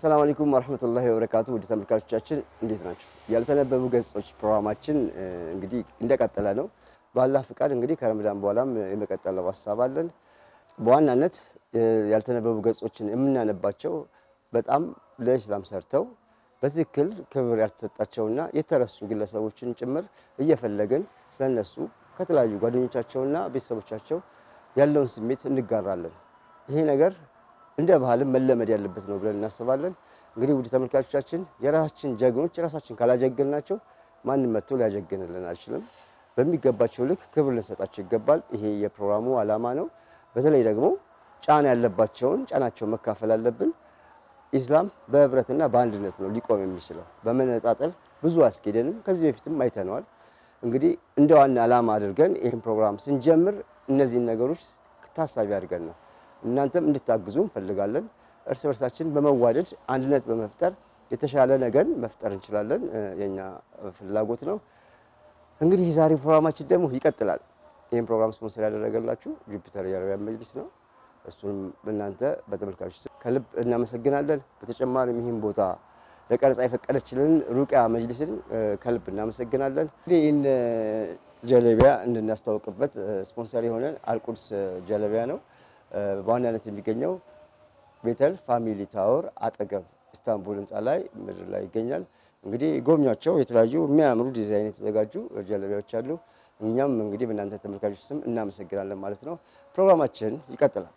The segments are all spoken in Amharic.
አሰላሙ አለይኩም ወረህመቱላሂ ወበረካቱ። ውድ ተመልካቾቻችን እንዴት ናቸው? ያልተነበቡ ገጾች ፕሮግራማችን እንግዲህ እንደቀጠለ ነው። በአላህ ፍቃድ እንግዲህ ከረመዳን በኋላም የመቀጠለው ሀሳብ አለን። በዋናነት ያልተነበቡ ገጾችን የምናነባቸው በጣም ለኢስላም ሰርተው በትክክል ክብር ያልተሰጣቸውና የተረሱ ግለሰቦችን ጭምር እየፈለግን ስለነሱ ከተለያዩ ጓደኞቻቸውና ቤተሰቦቻቸው ያለውን ስሜት እንጋራለን። ይሄ ነገር እንደ ባህልም መለመድ ያለበት ነው ብለን እናስባለን። እንግዲህ ውድ ተመልካቾቻችን የራሳችን ጀግኖች ራሳችን ካላጀግንናቸው ማንም መጥቶ ሊያጀግንልን አይችልም። በሚገባቸው ልክ ክብር ልንሰጣቸው ይገባል። ይሄ የፕሮግራሙ ዓላማ ነው። በተለይ ደግሞ ጫና ያለባቸውን ጫናቸውን መካፈል አለብን። ኢስላም በህብረትና በአንድነት ነው ሊቆም የሚችለው። በመነጣጠል ብዙ አያስኬደንም። ከዚህ በፊትም አይተነዋል። እንግዲህ እንደ ዋና ዓላማ አድርገን ይህን ፕሮግራም ስንጀምር እነዚህን ነገሮች ታሳቢ አድርገን ነው። እናንተም እንድታግዙ እንፈልጋለን። እርስ በርሳችን በመዋደድ አንድነት በመፍጠር የተሻለ ነገር መፍጠር እንችላለን። የኛ ፍላጎት ነው። እንግዲህ የዛሬ ፕሮግራማችን ደግሞ ይቀጥላል። ይህን ፕሮግራም ስፖንሰር ያደረገላችሁ ጁፒተር የአረቢያን መጅሊስ ነው። እሱንም እናንተ በተመልካቾች ስም ከልብ እናመሰግናለን። በተጨማሪም ይህን ቦታ ለቀረጻ የፈቀደችልን ሩቅያ መጅሊስን ከልብ እናመሰግናለን። እንግዲህ ይህን ጀለቢያ እንድናስተዋውቅበት ስፖንሰር የሆነ አልቁድስ ጀለቢያ ነው። በዋናነት የሚገኘው ቤተል ፋሚሊ ታወር አጠገብ ኢስታንቡል ህንፃ ላይ ምድር ላይ ይገኛል። እንግዲህ ጎብኟቸው። የተለያዩ የሚያምሩ ዲዛይን የተዘጋጁ ጀለቢያዎች አሉ። እኛም እንግዲህ በእናንተ ተመልካቾች ስም እናመሰግናለን ማለት ነው። ፕሮግራማችን ይቀጥላል።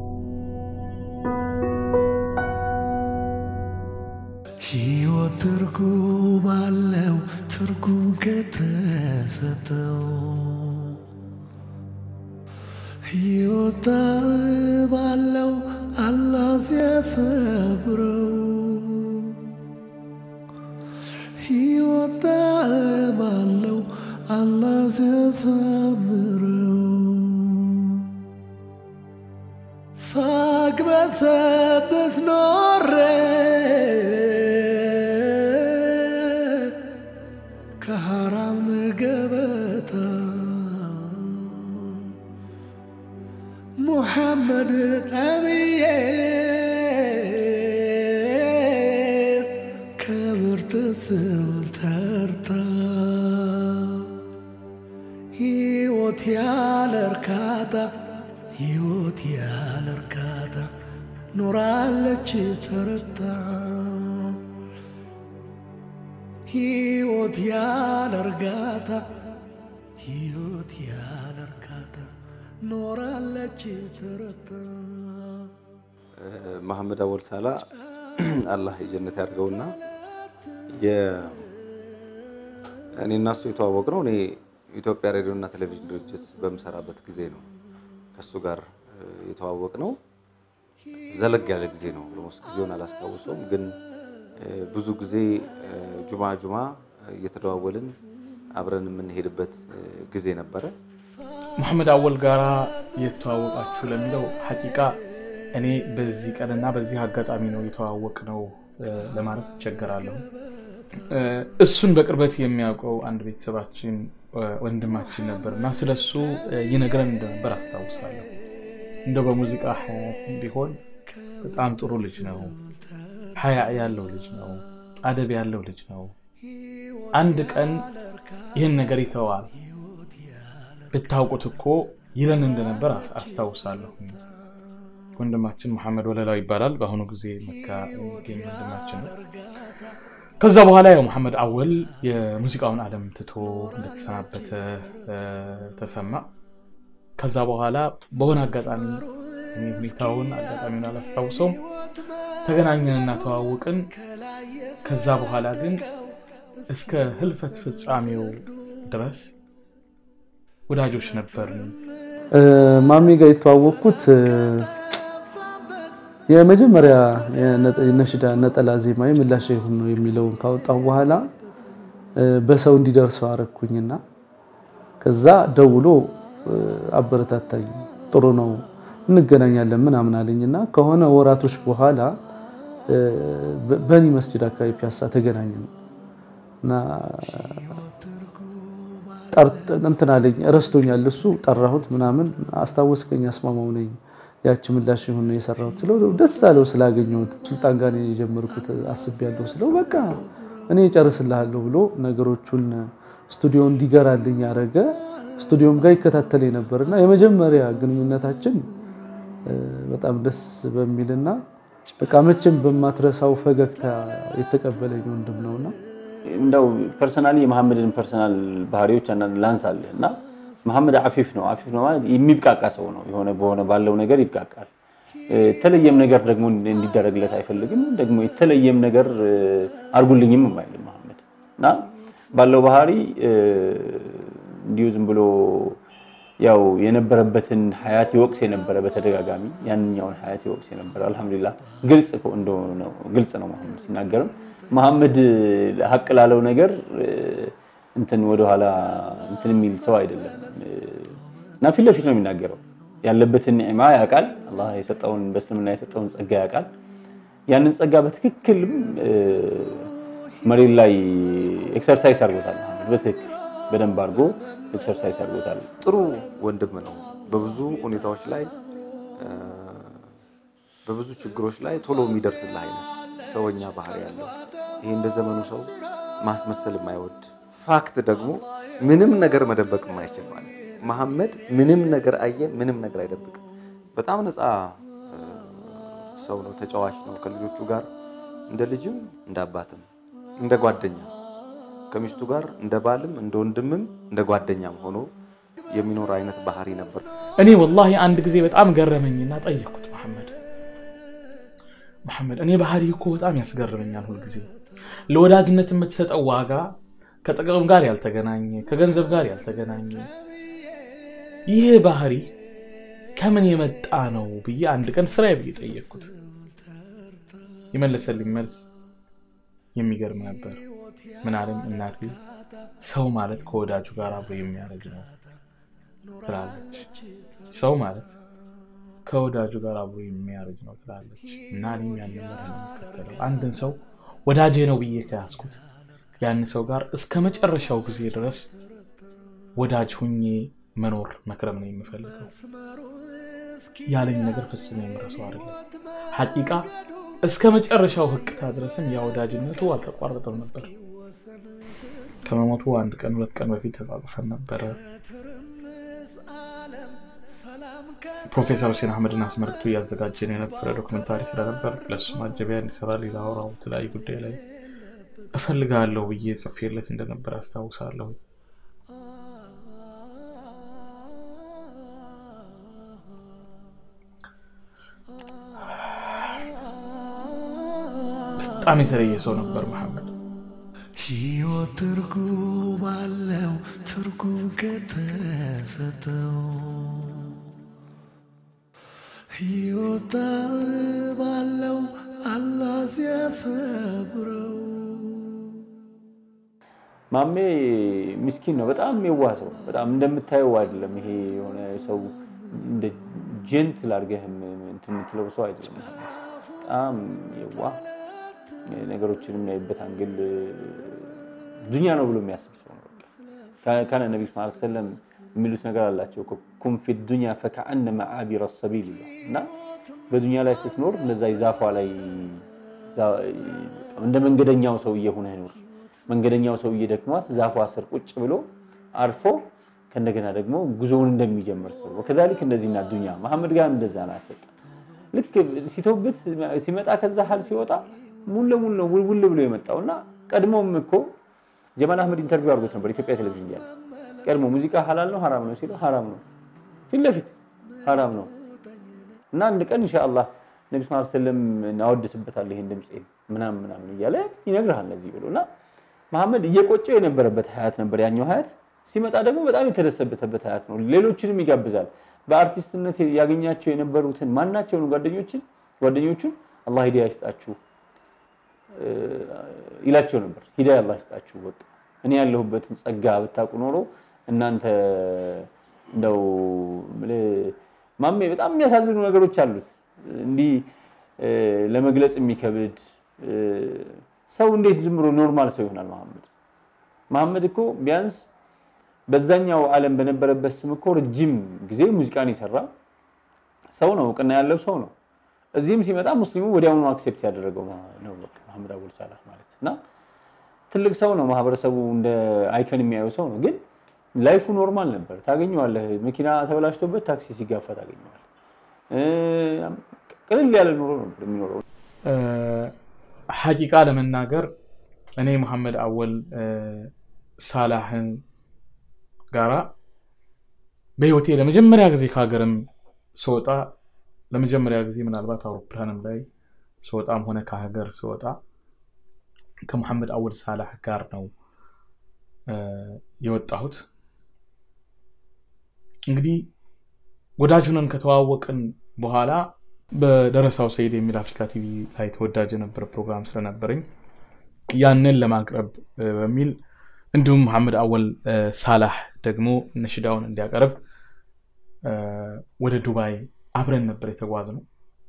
ሕይወት ትርጉም አለው ትርጉም ከተሰጠው ሕይወት ባለው አላህ ሲያሰብረው ሕይወት ባለው አላህ ሲያሰምረው ሳቅ በሰብስ ኖሬ ከሐራም ገበታ ሙሐመድ ነብዬ ከምርጥ ስም ተርታ ሕይወት ያለ እርካታ ሕይወት ያለ እርካታ ኖራለች ተረታ ሕይወት ያለ እርጋታ ሕይወት ያለ እርካታ ኖራለች ተረታ። መሐመድ አወል ሳላ አላህ የጀነት ያድርገውና እኔ እና እሱ የተዋወቅ ነው እኔ ኢትዮጵያ ሬዲዮ እና ቴሌቪዥን ድርጅት በምሰራበት ጊዜ ነው ከእሱ ጋር የተዋወቅ ነው። ዘለግ ያለ ጊዜ ነው። ኦልሞስት ጊዜውን አላስታውሰውም፣ ግን ብዙ ጊዜ ጁማ ጁማ እየተደዋወልን አብረን የምንሄድበት ጊዜ ነበረ። መሐመድ አወል ጋራ የተዋወቃችሁ ለሚለው ሐቂቃ እኔ በዚህ ቀንና በዚህ አጋጣሚ ነው የተዋወቅ ነው ለማለት እቸገራለሁ። እሱን በቅርበት የሚያውቀው አንድ ቤተሰባችን ወንድማችን ነበር እና ስለሱ ይነግረን እንደነበር አስታውሳለሁ። እንደው በሙዚቃ ሀያት ቢሆን በጣም ጥሩ ልጅ ነው፣ ሀያ ያለው ልጅ ነው፣ አደብ ያለው ልጅ ነው። አንድ ቀን ይህን ነገር ይተዋል ብታውቁት እኮ ይለን እንደነበር አስታውሳለሁ። ወንድማችን መሐመድ ወለላው ይባላል። በአሁኑ ጊዜ መካ የሚገኝ ወንድማችን ነው። ከዛ በኋላ ያው መሐመድ አወል የሙዚቃውን ዓለም ትቶ እንደተሰናበተ ተሰማ። ከዛ በኋላ በሆነ አጋጣሚ ሁኔታውን አጋጣሚውን አላስታውሰውም ተገናኘንና ተዋውቅን። ከዛ በኋላ ግን እስከ ህልፈት ፍጻሜው ድረስ ወዳጆች ነበርን። ማሚ ጋር የተዋወቅኩት የመጀመሪያ ነሽዳ ነጠላ ዜማ ምላሽ ይሁን ነው የሚለውን ካወጣሁ በኋላ በሰው እንዲደርሰው አረኩኝና ከዛ ደውሎ አበረታታኝ። ጥሩ ነው እንገናኛለን ምናምን አለኝና ከሆነ ወራቶች በኋላ በኒ መስጂድ አካባቢ ፒያሳ ተገናኘን እና እንትን አለኝ ረስቶኛል። እሱ ጠራሁት ምናምን አስታወስከኝ፣ አስማማው ነኝ ያቺ ምላሽ ይሁን የሰራሁት ስለው ደስ አለው ስላገኘሁት። ሱልጣን ጋር ነው የጀመርኩት አስቤያለሁ ስለው በቃ እኔ እጨርስልሃለሁ ብሎ ነገሮቹን ስቱዲዮ እንዲገራልኝ ያደረገ ስቱዲዮም ጋር ይከታተለኝ ነበር እና የመጀመሪያ ግንኙነታችን በጣም ደስ በሚልና በቃ መቼም በማትረሳው ፈገግታ የተቀበለኝ ወንድም ነውና እንደው ፐርሰናሊ የመሐመድን ፐርሰናል ባህሪዎች አንዳንድ ላንሳልህ እና መሐመድ አፊፍ ነው። አፊፍ ነው ማለት የሚብቃቃ ሰው ነው። የሆነ በሆነ ባለው ነገር ይብቃቃል። የተለየም ነገር ደግሞ እንዲደረግለት አይፈልግም። ደግሞ የተለየም ነገር አርጉልኝም የማይልም መሐመድ እና ባለው ባህሪ እንዲሁ ዝም ብሎ ያው የነበረበትን ሀያት ይወቅስ የነበረ በተደጋጋሚ ያንኛውን ሀያት ይወቅስ የነበረ አልሐምዱሊላህ ግልጽ እንደሆነ ነው ግልጽ ነው መሐመድ ሲናገርም መሐመድ ሀቅ ላለው ነገር እንትን ወደኋላ እንትን የሚል ሰው አይደለም እና ፊት ለፊት ነው የሚናገረው። ያለበትን ኒዕማ ያውቃል። አላህ የሰጠውን በእስልምና የሰጠውን ጸጋ ያውቃል። ያንን ጸጋ በትክክልም መሬት ላይ ኤክሰርሳይዝ አድርጎታል። በትክክል በደንብ አድርጎ ኤክሰርሳይዝ አድርጎታል። ጥሩ ወንድም ነው። በብዙ ሁኔታዎች ላይ በብዙ ችግሮች ላይ ቶሎ የሚደርስልህ አይነት ሰውኛ ባህሪ ያለው ይሄ እንደ ዘመኑ ሰው ማስመሰል የማይወድ ፋክት ደግሞ ምንም ነገር መደበቅ የማይችል ማለት መሐመድ ምንም ነገር አየ፣ ምንም ነገር አይደብቅም። በጣም ነፃ ሰው ነው። ተጫዋች ነው። ከልጆቹ ጋር እንደ ልጅም እንደ አባትም እንደ ጓደኛ ከሚስቱ ጋር እንደ ባልም እንደ ወንድምም እንደ ጓደኛም ሆኖ የሚኖር አይነት ባህሪ ነበር። እኔ ወላሂ አንድ ጊዜ በጣም ገረመኝና ጠየቅኩት መሐመድ መሐመድ እኔ ባህሪ እኮ በጣም ያስገርመኛል ሁልጊዜ ለወዳጅነት የምትሰጠው ዋጋ ከጥቅም ጋር ያልተገናኘ ከገንዘብ ጋር ያልተገናኘ ይህ ባህሪ ከምን የመጣ ነው ብዬ አንድ ቀን ስራዬ ብዬ ጠየቅኩት። የመለሰልኝ መልስ የሚገርም ነበር። ምን አለኝ? እናቴ ሰው ማለት ከወዳጁ ጋር አብሮ የሚያደርግ ነው ትላለች። ሰው ማለት ከወዳጁ ጋር አብሮ የሚያደርግ ነው ትላለች እና እኔም ያንን መርህ ነው የምከተለው። አንድን ሰው ወዳጄ ነው ብዬ ከያዝኩት ያን ሰው ጋር እስከ መጨረሻው ጊዜ ድረስ ወዳጅ ሁኜ መኖር መክረም ነው የምፈልገው። ያለኝ ነገር ፍጹም የምረሰው አይደለም። ሐቂቃ እስከ መጨረሻው ህቅታ ድረስም ያ ወዳጅነቱ አልተቋረጠም ነበር። ከመሞቱ አንድ ቀን ሁለት ቀን በፊት ተጻጽፈን ነበረ። ፕሮፌሰር ሁሴን አህመድን አስመልክቶ እያዘጋጀን የነበረ ዶክመንታሪ ስለነበር ለእሱ ማጀቢያ እንዲሰራ ሌላ አውራው የተለያዩ ጉዳይ ላይ እፈልጋለሁ ብዬ ጽፌለት እንደነበር አስታውሳለሁ። በጣም የተለየ ሰው ነበር መሐመድ። ሕይወት ትርጉም አለው ትርጉም ከተሰጠው ሕይወት ባለው አላህ ሲያሰብረው ማሜ ምስኪን ነው። በጣም የዋህ ሰው በጣም እንደምታየው አይደለም። ይሄ የሆነ ሰው እንደ ጀንትል አድርገህ እንትን የምትለው ሰው አይደለም። በጣም የዋህ ነገሮችን የሚያይበት አንግል ዱንያ ነው ብሎ የሚያስብ ሰው ነው። ካነ ነቢ ስ ሰለም የሚሉት ነገር አላቸው። ኩን ፊ ዱንያ ፈከአነመ አቢረ ሰቢል ይላል እና በዱንያ ላይ ስትኖር እነዛ ዛፏ ላይ እንደ መንገደኛው ሰውዬ ሁነህ ኑር። መንገደኛው ሰውዬ ደክሟት ዛፏ ስር ቁጭ ብሎ አርፎ ከእንደገና ደግሞ ጉዞውን እንደሚጀምር ሰው ወከዛሊክ እንደዚህና ዱንያ መሐመድ ጋር እንደዛ ናት። ልክ ሲተውበት ሲመጣ ከዛ ሀል ሲወጣ ሙሉ ለሙሉ ነው ውልውል ብሎ የመጣው እና ቀድሞም እኮ ጀማል አህመድ ኢንተርቪው አድርጎት ነበር ኢትዮጵያ ቴሌቪዥን እያለ ቀድሞ ሙዚቃ ሀላል ነው ሀራም ነው ሲለው ሀራም ነው ፊት ለፊት ሀራም ነው እና አንድ ቀን ኢንሻአላህ ነቢ ስ ሰለም እናወድስበታል ይሄን ድምፄ ምናምን ምናምን እያለ ይነግርሃል ለዚህ ብሎ እና መሐመድ እየቆጨው የነበረበት ሀያት ነበር ያኛው ሀያት ሲመጣ ደግሞ በጣም የተደሰበተበት ሀያት ነው ሌሎችንም ይጋብዛል በአርቲስትነት ያገኛቸው የነበሩትን ማናቸውን ጓደኞችን ጓደኞቹን አላህ ሂዳያ ይስጣችሁ ይላቸው ነበር ሂዳያ አላህ ይስጣችሁ በቃ እኔ ያለሁበትን ጸጋ ብታውቁ ኖሮ እናንተ እንደው ማሜ በጣም የሚያሳዝኑ ነገሮች አሉት እንዲህ ለመግለጽ የሚከብድ ሰው እንዴት ዝም ብሎ ኖርማል ሰው ይሆናል መሐመድ መሐመድ እኮ ቢያንስ በዛኛው ዓለም በነበረበት ስም እኮ ረጅም ጊዜ ሙዚቃን የሰራ ሰው ነው፣ እውቅና ያለው ሰው ነው። እዚህም ሲመጣ ሙስሊሙ ወዲያውኑ አክሴፕት ያደረገው ነው በቃ መሐመድ አወል ሳላህ ማለት እና ትልቅ ሰው ነው። ማህበረሰቡ እንደ አይከን የሚያየው ሰው ነው። ግን ላይፉ ኖርማል ነበር። ታገኘዋለህ፣ መኪና ተበላሽቶበት ታክሲ ሲጋፋ ታገኘዋለህ። እ፣ ቅልል ያለ ኑሮ ነበር የሚኖረው። ሐቂቃ ለመናገር እኔ መሐመድ አወል እ፣ ሳላህን ጋራ በህይወቴ ለመጀመሪያ ጊዜ ከሀገርም ስወጣ ለመጀመሪያ ጊዜ ምናልባት አውሮፕላንም ላይ ስወጣም ሆነ ከሀገር ስወጣ ከሙሐመድ አወል ሳላህ ጋር ነው እ፣ የወጣሁት። እንግዲህ ወዳጅ ሆነን ከተዋወቅን በኋላ በደረሳው ሰይድ የሚል አፍሪካ ቲቪ ላይ ተወዳጅ የነበረ ፕሮግራም ስለነበረኝ ያንን ለማቅረብ እ፣ በሚል እንዲሁም መሐመድ አወል እ፣ ሳላህ ደግሞ ነሽዳውን እንዲያቀርብ እ፣ ወደ ዱባይ አብረን ነበር የተጓዝነው።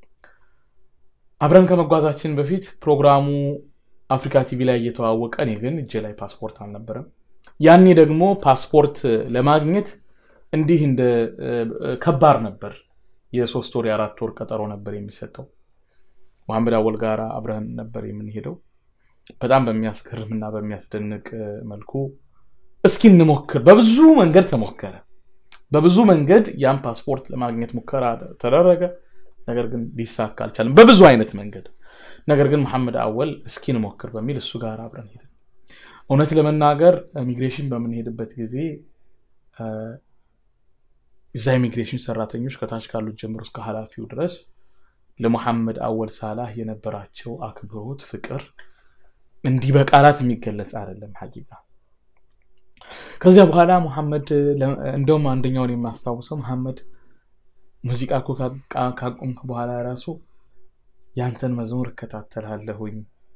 አብረን ከመጓዛችን በፊት ፕሮግራሙ አፍሪካ ቲቪ ላይ እየተዋወቀ እኔ ግን እጄ ላይ ፓስፖርት አልነበረም። ያኔ ደግሞ ፓስፖርት ለማግኘት እንዲህ እንደ እ፣ ከባድ ነበር። የሶስት ወር የአራት ወር ቀጠሮ ነበር የሚሰጠው። መሐመድ አወል ጋር አብረን ነበር የምንሄደው። በጣም በሚያስገርም እና በሚያስደንቅ እ፣ መልኩ እስኪ እንሞክር። በብዙ መንገድ ተሞከረ። በብዙ መንገድ ያን ፓስፖርት ለማግኘት ሙከራ ተደረገ። ነገር ግን ሊሳካ አልቻለም፣ በብዙ አይነት መንገድ። ነገር ግን መሐመድ አወል እስኪ እንሞክር በሚል እሱ ጋር አብረን ሄድን። እውነት ለመናገር ኢሚግሬሽን በምንሄድበት ጊዜ እ፣ እዛ ኢሚግሬሽን ሰራተኞች ከታች ካሉት ጀምሮ እስከ ኃላፊው ድረስ ለሙሐመድ አወል ሳላህ የነበራቸው አክብሮት፣ ፍቅር እንዲህ በቃላት የሚገለጽ አይደለም ሐቂቃ። ከዚያ በኋላ ሙሐመድ ለ- እንደውም አንደኛውን የማስታውሰው መሐመድ ሙዚቃ እኮ ካ- ካቆምክ በኋላ ራሱ ያንተን መዝሙር እከታተልሃለሁኝ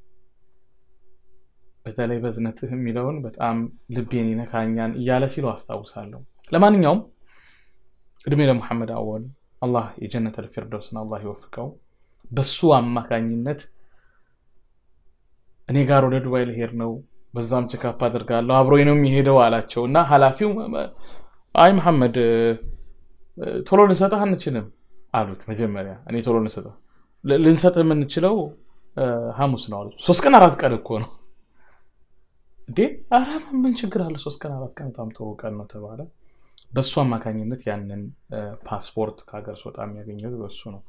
በተለይ በዝነትህ የሚለውን በጣም ልቤን ይነካኛን እያለ ሲሉ አስታውሳለሁ። ለማንኛውም እድሜ ለሙሐመድ አወል አላህ የጀነት አልፊርደውስን አላህ ይወፍቀው። በሱ አማካኝነት እኔ ጋር ወደ ዱባይ ልሄድ ነው፣ በዛም ቼካፕ አድርጋለሁ አብሮኝ ነው የሚሄደው አላቸው እና ኃላፊው አይ መሐመድ እ፣ ቶሎ ልንሰጥህ አንችልም አሉት። መጀመሪያ እኔ ቶሎ ልንሰጥህ ል- ልንሰጥህ የምንችለው እ፣ ሐሙስ ነው አሉት። ሶስት ቀን አራት ቀን እኮ ነው እንዴ! ኧረ ምን ችግር አለ? ሶስት ቀን አራት ቀን በጣም ጥሩ ቀን ነው ተባለ። በእሱ አማካኝነት ያንን እ፣ ፓስፖርት ከሀገር ስወጣ የሚያገኘው በሱ ነው።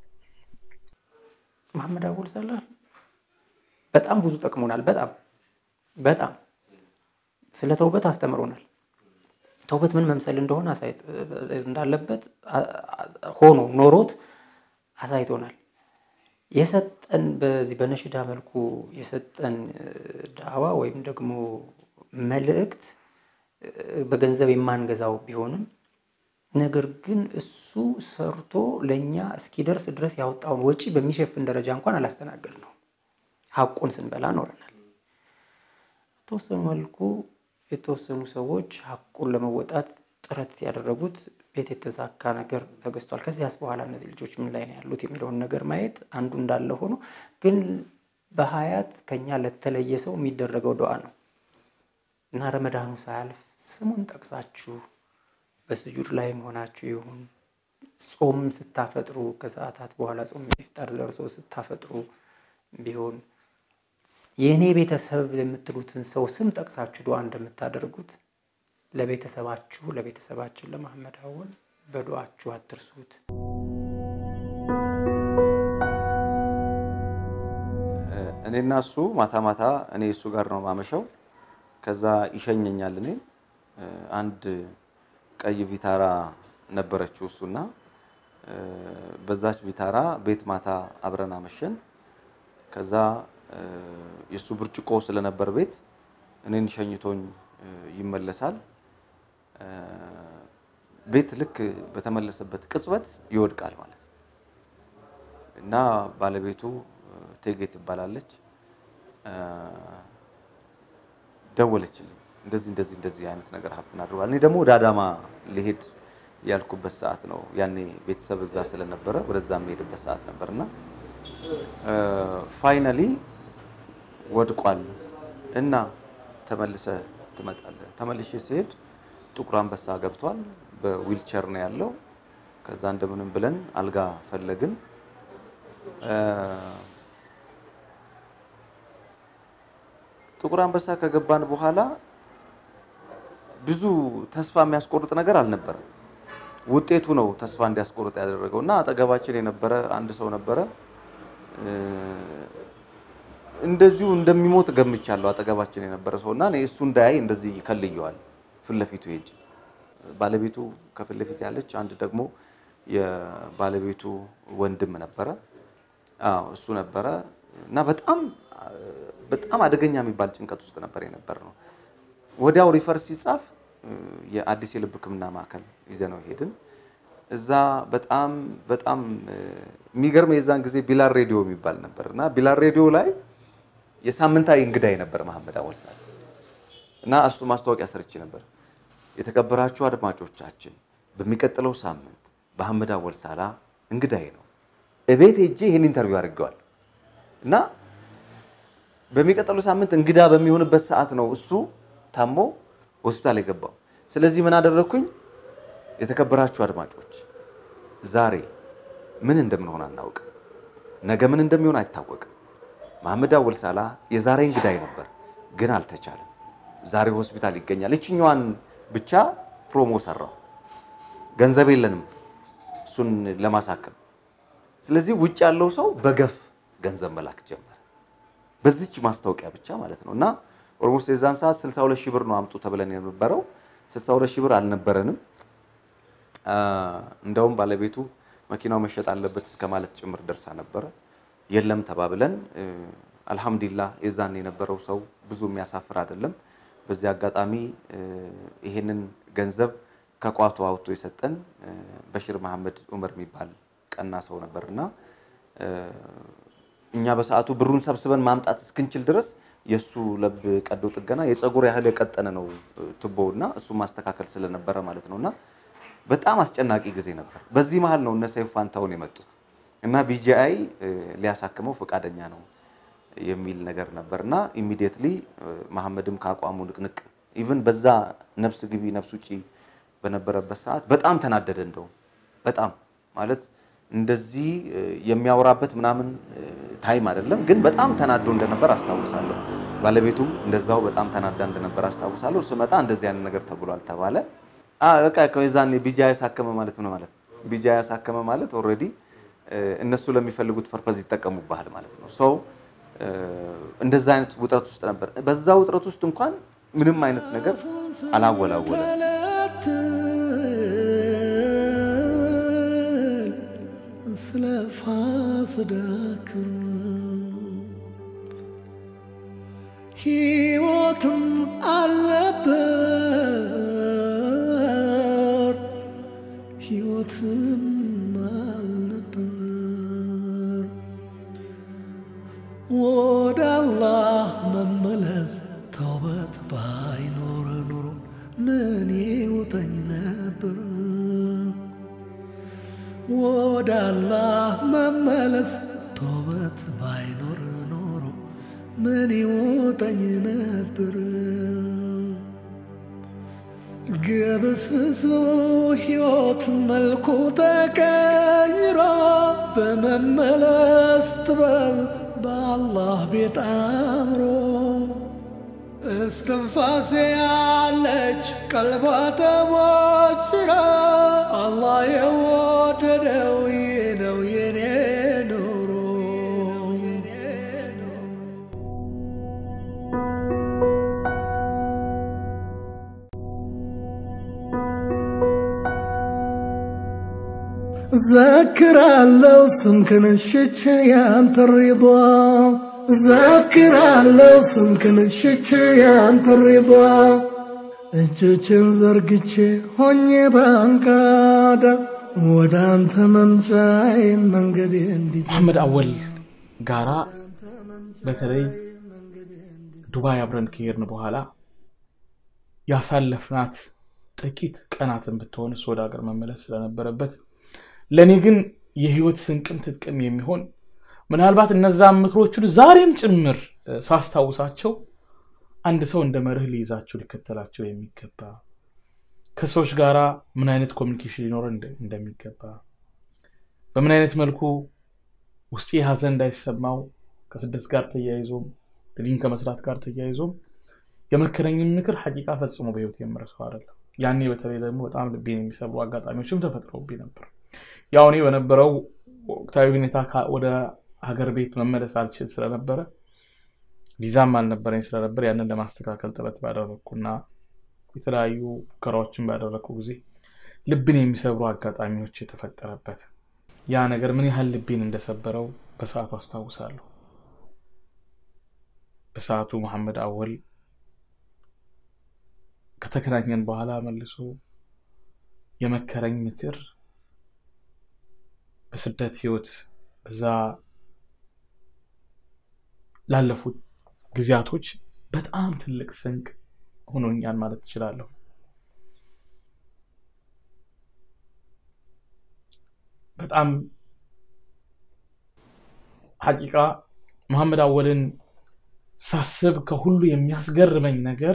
መሐመድ አወል ሳላህ በጣም ብዙ ጠቅሞናል። በጣም በጣም ስለ ተውበት አስተምሮናል። ተውበት ምን መምሰል እንደሆነ አሳይት እንዳለበት አ- አ- ሆኖ ኖሮት አሳይቶናል። የሰጠን በዚህ በነሽዳ መልኩ የሰጠን እ፣ ዳዕዋ ወይም ደግሞ መልእክት እ፣ በገንዘብ የማንገዛው ቢሆንም ነገር ግን እሱ ሰርቶ ለእኛ እስኪደርስ ድረስ ያወጣውን ወጪ በሚሸፍን ደረጃ እንኳን አላስተናገድ ነው። ሀቁን ስንበላ ኖረናል። በተወሰኑ መልኩ የተወሰኑ ሰዎች ሀቁን ለመወጣት ጥረት ያደረጉት ቤት የተዛካ ነገር ተገዝቷል። ከዚያስ በኋላ እነዚህ ልጆች ምን ላይ ነው ያሉት የሚለውን ነገር ማየት አንዱ እንዳለ ሆኖ ግን በሀያት ከኛ ለተለየ ሰው የሚደረገው ዱዓ ነው እና ረመዳኑ ሳያልፍ ስሙን ጠቅሳችሁ በስጁድ ላይ መሆናችሁ ይሁን ጾም ስታፈጥሩ ከሰዓታት በኋላ ጾም ኢፍጣር ደርሶ ስታፈጥሩ ቢሆን የእኔ ቤተሰብ የምትሉትን ሰው ስም ጠቅሳችሁ ዱዓ እንደምታደርጉት ለቤተሰባችሁ ለቤተሰባችን ለመሐመድ አወል በዱዓችሁ አትርሱት። እኔና እሱ ማታ ማታ እኔ እሱ ጋር ነው ማመሸው። ከዛ ይሸኘኛል። እኔ አንድ ቀይ ቪታራ ነበረችው እሱና እ፣ በዛች ቪታራ ቤት ማታ አብረን አመሸን። ከዛ እ፣ የእሱ ብርጭቆ ስለነበር ቤት እኔን ሸኝቶኝ እ፣ ይመለሳል። እ፣ ቤት ልክ በተመለሰበት ቅጽበት ይወድቃል ማለት ነው። እና ባለቤቱ እ፣ እቴጌ ትባላለች። እ፣ ደወለችልኝ እንደዚህ እንደዚህ እንደዚህ አይነት ነገር ሀፕን አድርጓል። እኔ ደግሞ ወደ አዳማ ሊሄድ ያልኩበት ሰዓት ነው። ያኔ ቤተሰብ እዛ ስለነበረ ወደዛ የሚሄድበት ሰዓት ነበር እና ፋይናሊ ወድቋል እና ተመልሰ ትመጣለህ። ተመልሼ ሲሄድ ጥቁር አንበሳ ገብቷል። በዊልቸር ነው ያለው። ከዛ እንደምንም ብለን አልጋ ፈለግን። እ፣ ጥቁር አንበሳ ከገባን በኋላ ብዙ ተስፋ የሚያስቆርጥ ነገር አልነበረም። ውጤቱ ነው ተስፋ እንዲያስቆርጥ ያደረገው እና አጠገባችን የነበረ አንድ ሰው ነበረ። እ፣ እንደዚሁ እንደሚሞት ገምቻለሁ። አጠገባችን የነበረ ሰው እና እኔ እሱ እንዳያይ እንደዚህ ይከልየዋል ፊት ለፊቱ ሄጅ ባለቤቱ ከፊት ለፊት ያለች አንድ ደግሞ የባለቤቱ ወንድም ነበረ። አዎ እሱ ነበረ እና በጣም በጣም አደገኛ የሚባል ጭንቀት ውስጥ ነበር የነበር ነው። ወዲያው ሪፈር ሲጻፍ እ፣ የአዲስ የልብ ሕክምና ማዕከል ይዘነው ሄድን። እዛ በጣም በጣም እ፣ የሚገርም የዛን ጊዜ ቢላር ሬዲዮ የሚባል ነበር እና ቢላር ሬዲዮ ላይ የሳምንታዊ እንግዳ የነበረ መሐመድ አወል ሳል እና እሱ ማስታወቂያ ሰርቼ ነበር። የተከበራችሁ አድማጮቻችን በሚቀጥለው ሳምንት በሐመድ አወል ሳላ እንግዳዬ ነው። እቤት ሄጄ ይህን ኢንተርቪው አድርገዋል እና በሚቀጥለው ሳምንት እንግዳ በሚሆንበት ሰዓት ነው እሱ ታሞ ሆስፒታል የገባው። ስለዚህ ምን አደረግኩኝ? የተከበራችሁ አድማጮች ዛሬ ምን እንደምንሆን አናውቅም፣ ነገ ምን እንደሚሆን አይታወቅም። መሐመድ አወል ሳላ የዛሬ እንግዳይ ነበር፣ ግን አልተቻለም። ዛሬ ሆስፒታል ይገኛል። ይችኛዋን ብቻ ፕሮሞ ሰራው። ገንዘብ የለንም እሱን ለማሳከም። ስለዚህ ውጭ ያለው ሰው በገፍ ገንዘብ መላክ ጀመረ። በዚች ማስታወቂያ ብቻ ማለት ነው። እና ኦልሞስት የዛን ሰዓት 62 ሺህ ብር ነው አምጡ ተብለን የነበረው 62 ሺህ ብር አልነበረንም። አ፣ እንደውም ባለቤቱ መኪናው መሸጥ አለበት እስከ ማለት ጭምር ደርሳ ነበረ። የለም ተባብለን እ፣ አልሐምዱሊላህ የዛን የነበረው ሰው ብዙ የሚያሳፍር አይደለም። በዚህ አጋጣሚ እ፣ ይሄንን ገንዘብ ከቋቱ አውጥቶ የሰጠን እ፣ በሽር መሐመድ ዑመር የሚባል ቀና ሰው ነበርና እ፣ እኛ በሰዓቱ ብሩን ሰብስበን ማምጣት እስክንችል ድረስ የእሱ ለብ ቀዶ ጥገና የፀጉር ያህል የቀጠነ ነው ቱቦውና እሱ ማስተካከል ስለነበረ ማለት ነውና በጣም አስጨናቂ ጊዜ ነበር። በዚህ መሀል ነው እነ ሰይፉ ፋንታውን የመጡት እና ቢጂአይ ሊያሳክመው ፈቃደኛ ነው የሚል ነገር ነበር እና ኢሚዲየትሊ መሐመድም ከአቋሙ ንቅንቅ ኢቭን በዛ ነፍስ ግቢ ነፍስ ውጪ በነበረበት ሰዓት በጣም ተናደደ። እንደውም በጣም ማለት እንደዚህ እ፣ የሚያወራበት ምናምን እ፣ ታይም አይደለም፣ ግን በጣም ተናዶ እንደነበር አስታውሳለሁ። ባለቤቱም እንደዛው በጣም ተናዳ እንደነበር አስታውሳለሁ። ስመጣ እንደዚህ አይነት ነገር ተብሏል ተባለ። አ በቃ ከዛኔ ቢጃ ያሳከመ ማለት ምን ማለት ቢጃ ያሳከመ ማለት ኦልሬዲ እነሱ ለሚፈልጉት ፐርፐዝ ይጠቀሙብሃል ማለት ነው። ሰው እንደዛ አይነት ውጥረት ውስጥ ነበር። በዛ ውጥረት ውስጥ እንኳን ምንም አይነት ነገር አላወላወለም። ስለ ፋስዳክር ሕይወትም አልነበር ሕይወትም አልነበር ወደ አላህ መመለስ ተውበት ባይኖር ኖሮ ምን ይውጠኝ ነበር ወደ አላህ መመለስ ተውበት ባይኖር ኖሮ ምን ይውጠኝ ነበር ግብስብሱ ሕይወት መልኩ ተቀይሮ በመመለስ ጥበብ በአላህ ቤት አምሮ እስትንፋሴ ያለች ቀልቧ ተሞሽራ አላህ የወደደው ይህ ነው የኔ ኑሮ ዘክራለው ስምክን ሽቼ ያንተ ሪዷ ዘክራለው ስምክን ሽቼ ያንተ ሪዷ እጆችን ዘርግቼ ሆኜ ባንቃዳ ወደ አንተ መምጫዬ መንገዴ እንዲዘ መሐመድ አወል ጋራ በተለይ ዱባይ አብረን ከሄድን በኋላ ያሳለፍናት ጥቂት ቀናትን ብትሆን እሱ ወደ ሀገር መመለስ ስለነበረበት ለእኔ ግን የህይወት ስንቅም ትጥቅም የሚሆን ምናልባት እነዛን ምክሮቹን ዛሬም ጭምር እ፣ ሳስታውሳቸው አንድ ሰው እንደ መርህ ሊይዛቸው ሊከተላቸው የሚገባ ከሰዎች ጋራ ምን አይነት ኮሚኒኬሽን ሊኖር እንደሚገባ በምን አይነት መልኩ ውስጤ ሀዘን እንዳይሰማው ከስደት ጋር ተያይዞም ዲን ከመስራት ጋር ተያይዞም የመከረኝን ምክር ሐቂቃ ፈጽሞ በህይወት የምረሳው አይደለም። ያኔ በተለይ ደግሞ በጣም ልቤን የሚሰብሩ አጋጣሚዎችም ተፈጥረውብኝ ነበር። ያው እኔ በነበረው ወቅታዊ ሁኔታ ወደ ሀገር ቤት መመለስ አልችል ስለነበረ ቪዛም አልነበረኝ ስለነበር ያንን ለማስተካከል ጥረት ባደረግኩና የተለያዩ ሙከራዎችን ባደረግኩ ጊዜ ልብን የሚሰብሩ አጋጣሚዎች የተፈጠረበት ያ ነገር ምን ያህል ልቤን እንደሰበረው በሰዓቱ አስታውሳለሁ። በሰዓቱ መሐመድ አወል ከተገናኘን በኋላ መልሶ የመከረኝ ምክር በስደት ህይወት በዛ ላለፉት ጊዜያቶች በጣም ትልቅ ስንቅ ሆኖኛል ማለት እችላለሁ። በጣም ሐቂቃ መሐመድ አወልን ሳስብ ከሁሉ የሚያስገርመኝ ነገር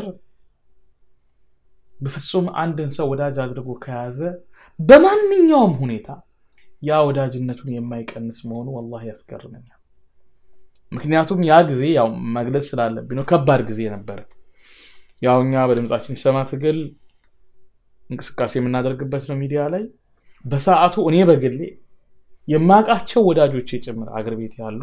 በፍጹም አንድን ሰው ወዳጅ አድርጎ ከያዘ በማንኛውም ሁኔታ ያ ወዳጅነቱን የማይቀንስ መሆኑ ወላሂ ያስገርመኛል። ምክንያቱም ያ ጊዜ ያው መግለጽ ስላለብኝ ነው፣ ከባድ ጊዜ ነበረ። ያው እኛ በድምጻችን ይሰማ ትግል እንቅስቃሴ የምናደርግበት ነው ሚዲያ ላይ። በሰዓቱ እኔ በግሌ የማውቃቸው ወዳጆቼ ጭምር አገር ቤት ያሉ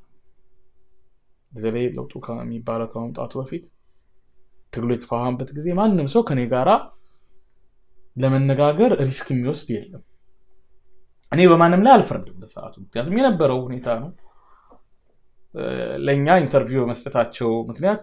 በተለይ ለውጡ ከሚባለው ከመምጣቱ በፊት ትግሉ የተፋፋመበት ጊዜ ማንም ሰው ከኔ ጋራ ለመነጋገር ሪስክ የሚወስድ የለም። እኔ በማንም ላይ አልፈርድም በሰዓቱ፣ ምክንያቱም የነበረው ሁኔታ ነው። ለእኛ ኢንተርቪው በመስጠታቸው ምክንያት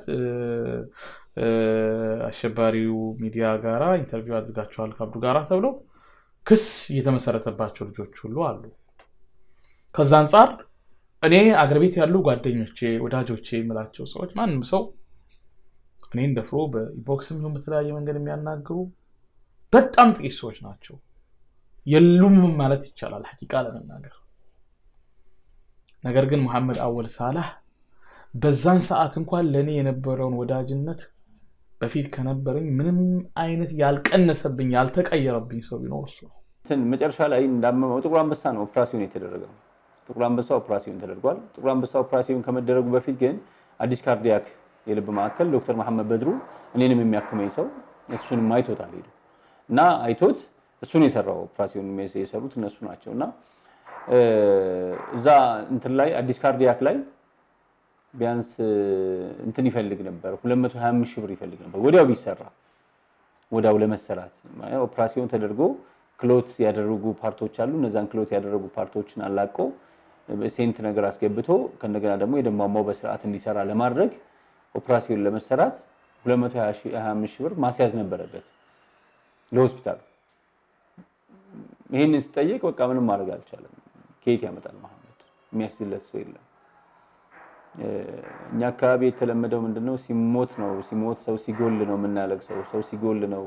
አሸባሪው ሚዲያ ጋራ ኢንተርቪው አድርጋቸዋል ከአብዱ ጋራ ተብሎ ክስ የተመሰረተባቸው ልጆች ሁሉ አሉ። ከዛ አንጻር እኔ አገር ቤት ያሉ ጓደኞቼ፣ ወዳጆቼ የምላቸው ሰዎች ማንም ሰው እኔን ደፍሮ በኢቦክስም ይሁን በተለያየ መንገድ የሚያናግሩ በጣም ጥቂት ሰዎች ናቸው። የሉም ማለት ይቻላል ሐቂቃ ለመናገር ነገር ግን መሐመድ አወል ሳላህ በዛን ሰዓት እንኳን ለእኔ የነበረውን ወዳጅነት በፊት ከነበረኝ ምንም አይነት ያልቀነሰብኝ ያልተቀየረብኝ ሰው ቢኖር እሱ ነው። መጨረሻ ላይ እንዳመመው ጥቁር አንበሳ ነው ኦፕራሲዮን የተደረገው። ጥቁር አንበሳ ኦፕራሲዮን ተደርጓል። ጥቁር አንበሳ ኦፕራሲዮን ከመደረጉ በፊት ግን አዲስ ካርዲያክ የልብ ማዕከል ዶክተር መሐመድ በድሩ እኔንም የሚያክመኝ ሰው እሱንም አይቶታል ሄዱ እና አይቶት እሱን የሰራው ኦፕራሲዮን የሰሩት እነሱ ናቸው እና እዛ እንትን ላይ አዲስ ካርዲያክ ላይ ቢያንስ እንትን ይፈልግ ነበር 225 ሺህ ብር ይፈልግ ነበር ወዲያው ቢሰራ ወዲያው ለመሰራት ኦፕራሲዮን ተደርጎ ክሎት ያደረጉ ፓርቶች አሉ። እነዛን ክሎት ያደረጉ ፓርቶችን አላቆ ሴንት ነገር አስገብቶ ከእንደገና ደግሞ የደም ቧንቧው በስርዓት እንዲሰራ ለማድረግ ኦፕራሲዮን ለመሰራት 225 ሺህ ብር ማስያዝ ነበረበት ለሆስፒታሉ። ይህንን ስጠየቅ በቃ ምንም ማድረግ አልቻለም። ከየት ያመጣል መሐመድ? የሚያስችለት ሰው የለም። እኛ አካባቢ የተለመደው ምንድነው? ሲሞት ነው ሲሞት ሰው ሲጎል ነው የምናለቅሰው። ሰው ሲጎል ነው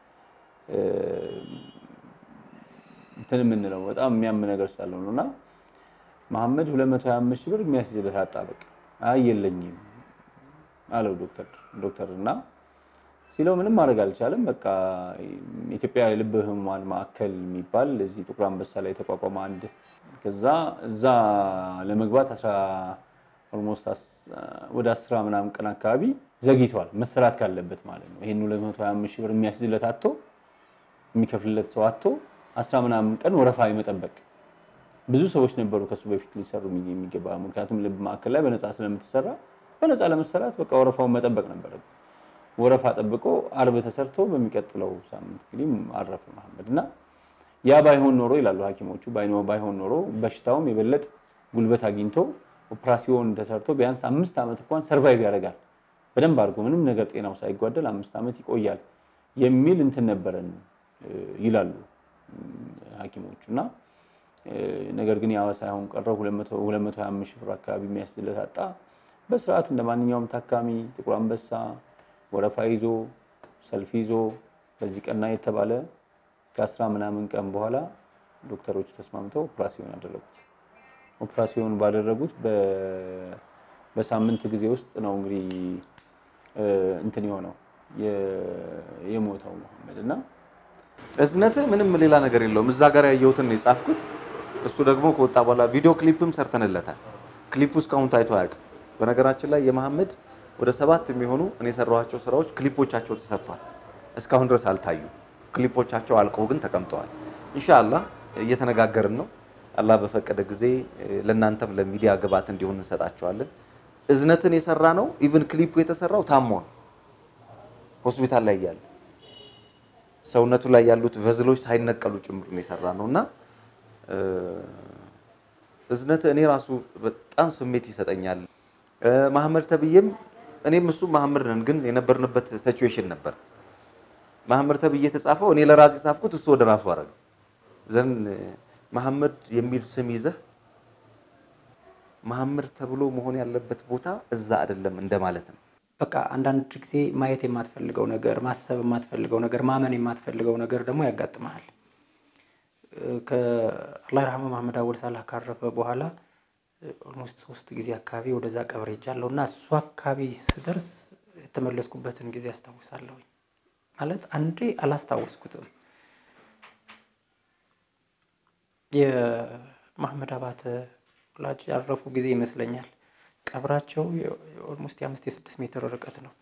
እንትን የምንለው በጣም የሚያም ነገር ስላለው ነው። እና መሐመድ 225 ሺህ ብር የሚያስይዝለት አጣ። በቃ አይ የለኝም አለው ዶክተር ዶክተር እና ሲለው ምንም ማድረግ አልቻለም። በቃ ኢትዮጵያ የልብ ህሙማን ማዕከል የሚባል እዚህ ጥቁር አንበሳ ላይ የተቋቋመ አንድ ከዛ እዛ ለመግባት ኦልሞስት ወደ አስራ ምናምን ቀን አካባቢ ዘግይተዋል መሰራት ካለበት ማለት ነው። ይህን 225 ሺህ ብር የሚያስይዝለት አቶ የሚከፍልለት ሰው አቶ አስራ ምናምን ቀን ወረፋ የመጠበቅ ብዙ ሰዎች ነበሩ ከሱ በፊት ሊሰሩ የሚገባ ምክንያቱም ልብ ማዕከል ላይ በነፃ ስለምትሰራ በነፃ ለመሰራት በቃ ወረፋውን መጠበቅ ነበረብን። ወረፋ ጠብቆ አርብ ተሰርቶ በሚቀጥለው ሳምንት እንግዲህ አረፈ መሐመድ እና ያ ባይሆን ኖሮ ይላሉ ሐኪሞቹ ባይሆን ኖሮ በሽታውም የበለጥ ጉልበት አግኝቶ ኦፕራሲዮን ተሰርቶ ቢያንስ አምስት ዓመት እንኳን ሰርቫይቭ ያደርጋል በደንብ አድርጎ ምንም ነገር ጤናው ሳይጓደል አምስት ዓመት ይቆያል የሚል እንትን ነበረን ይላሉ ሐኪሞቹ እና ነገር ግን ያዋ ሳይሆን ቀረው 225 ሺህ ብር አካባቢ የሚያስዝለት አጣ። በስርዓት እንደ ማንኛውም ታካሚ ጥቁር አንበሳ ወረፋ ይዞ ሰልፍ ይዞ በዚህ ቀና የተባለ ከአስራ ምናምን ቀን በኋላ ዶክተሮቹ ተስማምተው ኦፕራሲዮን ያደረጉት። ኦፕራሲዮን ባደረጉት በሳምንት ጊዜ ውስጥ ነው እንግዲህ እንትን የሆነው የሞተው መሐመድ እና እዝነት ምንም ሌላ ነገር የለውም። እዛ ጋር ያየሁትን ነው የጻፍኩት። እሱ ደግሞ ከወጣ በኋላ ቪዲዮ ክሊፕም ሰርተንለታል። ክሊፑ እስካሁን ታይቶ አያውቅም። በነገራችን ላይ የመሐመድ ወደ ሰባት የሚሆኑ እኔ የሰራኋቸው ስራዎች ክሊፖቻቸው ተሰርቷል። እስካሁን ድረስ አልታዩ። ክሊፖቻቸው አልቀው ግን ተቀምጠዋል። ኢንሻአላህ እየተነጋገርን ነው። አላህ በፈቀደ ጊዜ ለእናንተም ለሚዲያ ግብዓት እንዲሆን እንሰጣቸዋለን። እዝነትን የሰራ ነው። ኢቭን ክሊፑ የተሰራው ታሞ ነው ሆስፒታል ላይ እያለ ሰውነቱ ላይ ያሉት ቨዝሎች ሳይነቀሉ ጭምር ነው የሰራ ነው እና እዝነት እኔ ራሱ በጣም ስሜት ይሰጠኛል። መሐመድ ተብዬም እኔም እሱ መሐመድ ነን፣ ግን የነበርንበት ሲቹዌሽን ነበር። መሐመድ ተብዬ የተጻፈው እኔ ለራሴ ጻፍኩት፣ እሱ ወደ ራሱ አረገ ዘን መሐመድ የሚል ስም ይዘህ መሐመድ ተብሎ መሆን ያለበት ቦታ እዛ አይደለም እንደማለት ነው። በቃ አንዳንድ ጊዜ ማየት የማትፈልገው ነገር፣ ማሰብ የማትፈልገው ነገር፣ ማመን የማትፈልገው ነገር ደግሞ ያጋጥመሃል። ከአላህ ይርሐመው መሐመድ አወል ሳላህ ካረፈ በኋላ ኦልሞስት ሶስት ጊዜ አካባቢ ወደዛ ቀብር ሄጃለሁ እና እሱ አካባቢ ስደርስ የተመለስኩበትን ጊዜ አስታውሳለሁ። ማለት አንዴ አላስታወስኩትም። የመሐመድ አባተ ወላጅ ያረፉ ጊዜ ይመስለኛል። ቀብራቸው ኦልሞስት የአምስት የስድስት ሜትር ርቀት ነው።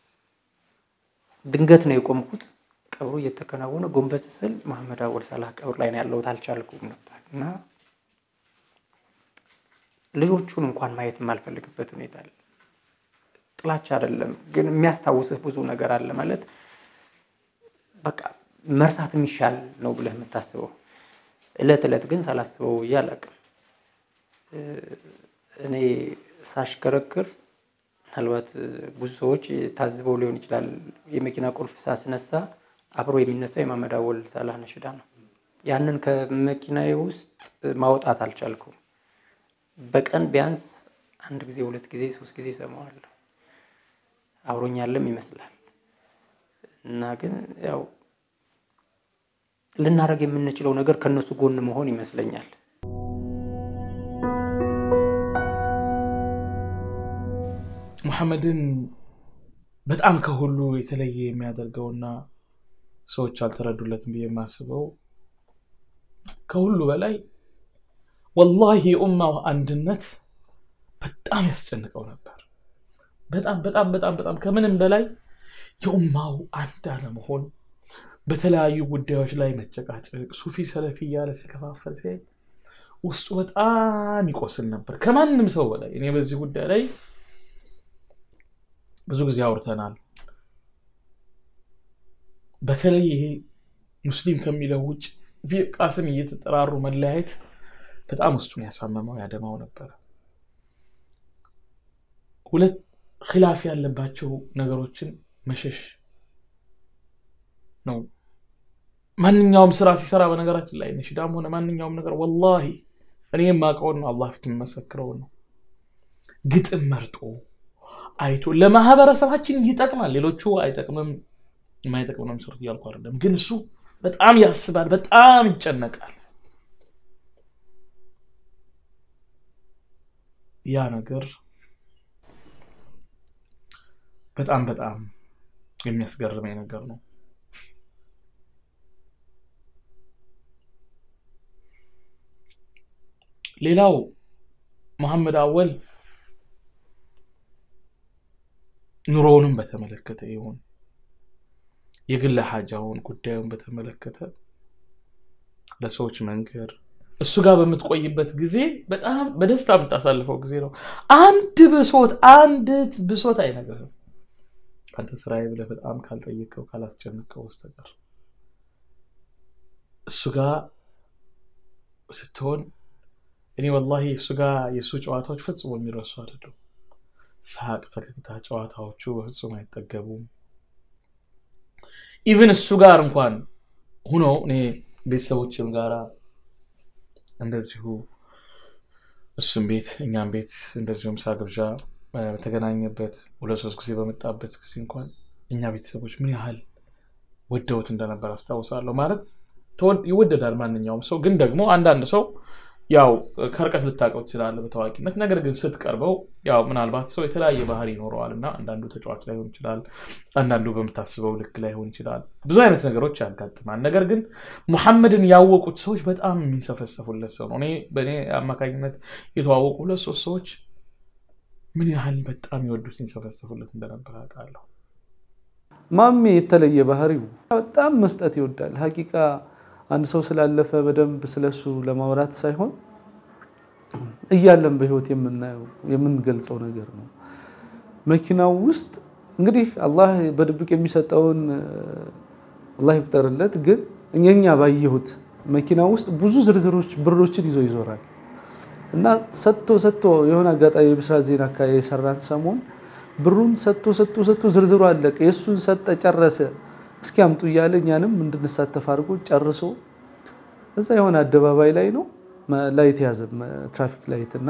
ድንገት ነው የቆምኩት። ቀብሩ እየተከናወነ ጎንበስ ስል መሐመድ አወል ሳላህ ቀብር ላይ ነው ያለሁት። አልቻልኩም ነበር እና ልጆቹን እንኳን ማየት የማልፈልግበት ሁኔታ አለ። ጥላቻ አይደለም ግን የሚያስታውስህ ብዙ ነገር አለ። ማለት በቃ መርሳት የሚሻል ነው ብለህ የምታስበው እለት እለት ግን ሳላስበው ብዬ አላውቅም። እኔ ሳሽከረክር ምናልባት ብዙ ሰዎች ታዝበው ሊሆን ይችላል። የመኪና ቁልፍ ሳስነሳ አብሮ የሚነሳው የመሐመድ አወል ሳላህ ነሽዳ ነው። ያንን ከመኪናዬ ውስጥ ማውጣት አልቻልኩም። በቀን ቢያንስ አንድ ጊዜ፣ ሁለት ጊዜ፣ ሶስት ጊዜ እሰማዋለሁ። አብሮኛለም ይመስላል እና ግን ያው ልናደርግ የምንችለው ነገር ከነሱ ጎን መሆን ይመስለኛል። ሙሐመድን በጣም ከሁሉ የተለየ የሚያደርገውና ሰዎች አልተረዱለትም ብዬ የማስበው ከሁሉ በላይ ወላሂ የኡማው አንድነት በጣም ያስጨንቀው ነበር። በጣም በጣም በጣም በጣም ከምንም በላይ የኡማው አንድ አለመሆን፣ በተለያዩ ጉዳዮች ላይ መጨቃጨቅ፣ ሱፊ ሰለፊ እያለ ሲከፋፈል ሲያይ ውስጡ በጣም ይቆስል ነበር ከማንም ሰው በላይ። እኔ በዚህ ጉዳይ ላይ ብዙ ጊዜ አውርተናል። በተለይ ይሄ ሙስሊም ከሚለው ውጭ ቃስም እየተጠራሩ መለያየት በጣም ውስጡን ያሳመመው ያደማው ነበረ። ሁለት ኪላፍ ያለባቸው ነገሮችን መሸሽ ነው። ማንኛውም ስራ ሲሰራ በነገራችን ላይ ነሽዳም ሆነ ማንኛውም ነገር ወላሂ እኔ የማውቀውን ነው፣ አላህ ፊት የምመሰክረውን ነው። ግጥም መርጦ አይቶ ለማህበረሰባችን ይጠቅማል፣ ሌሎቹ አይጠቅምም፣ የማይጠቅም ነው የሚሰሩት እያልኩ አይደለም። ግን እሱ በጣም ያስባል፣ በጣም ይጨነቃል። ያ ነገር በጣም በጣም የሚያስገርመኝ ነገር ነው። ሌላው መሐመድ አወል ኑሮውንም በተመለከተ ይሁን የግል ሀጃውን ጉዳዩን በተመለከተ ለሰዎች መንገር እሱ ጋር በምትቆይበት ጊዜ በጣም በደስታ የምታሳልፈው ጊዜ ነው። አንድ ብሶት አንዲት ብሶት አይነግርህም ከአንተ ስራዬ ብለህ በጣም ካልጠየቀው ካላስጨነቀው በስተቀር እሱ ጋር ስትሆን እኔ ወላሂ እሱ ጋር የእሱ ጨዋታዎች ፈጽሞ የሚረሱ አይደሉም። ሳቅ፣ ፈገግታ፣ ጨዋታዎቹ በፍጹም አይጠገቡም። ኢቭን እሱ ጋር እንኳን ሁኖ እኔ ቤተሰቦችም ጋራ እንደዚሁ እሱም ቤት እኛም ቤት እንደዚሁ ምሳ ግብዣ በተገናኘበት ሁለት ሶስት ጊዜ በመጣበት ጊዜ እንኳን እኛ ቤተሰቦች ምን ያህል ወደውት እንደነበር አስታውሳለሁ። ማለት ይወደዳል ማንኛውም ሰው፣ ግን ደግሞ አንዳንድ ሰው ያው ከርቀት ልታውቀው ትችላለህ በታዋቂነት። ነገር ግን ስትቀርበው ያው ምናልባት ሰው የተለያየ ባህሪ ይኖረዋል እና አንዳንዱ ተጫዋች ላይሆን ይችላል፣ አንዳንዱ በምታስበው ልክ ላይሆን ይችላል። ብዙ አይነት ነገሮች ያጋጥማል። ነገር ግን ሙሐመድን ያወቁት ሰዎች በጣም የሚንሰፈሰፉለት ሰው ነው። እኔ በእኔ አማካኝነት የተዋወቁ ሁለት ሶስት ሰዎች ምን ያህል በጣም የወዱት ሲንሰፈሰፉለት እንደነበር አውቃለሁ። ማሜ የተለየ ባህሪው በጣም መስጠት ይወዳል። ሀቂቃ አንድ ሰው ስላለፈ በደንብ ስለሱ ለማውራት ሳይሆን እያለን በህይወት የምናየው የምንገልጸው ነገር ነው። መኪናው ውስጥ እንግዲህ አላህ በድብቅ የሚሰጠውን አላህ ይቁጠርለት። ግን እኛ ባየሁት መኪና ውስጥ ብዙ ዝርዝሮች ብሮችን ይዞ ይዞራል እና ሰጥቶ ሰጥቶ የሆነ አጋጣሚ የብስራት ዜና አካባቢ የሰራን ሰሞን ብሩን ሰጥቶ ሰጥቶ ሰጥቶ ዝርዝሩ አለቀ። የእሱን ሰጠ ጨረሰ። እስኪ አምጡ እያለ እኛንም እንድንሳተፍ አድርጎ ጨርሶ እዛ የሆነ አደባባይ ላይ ነው ላይት ያዘ ትራፊክ ላይት እና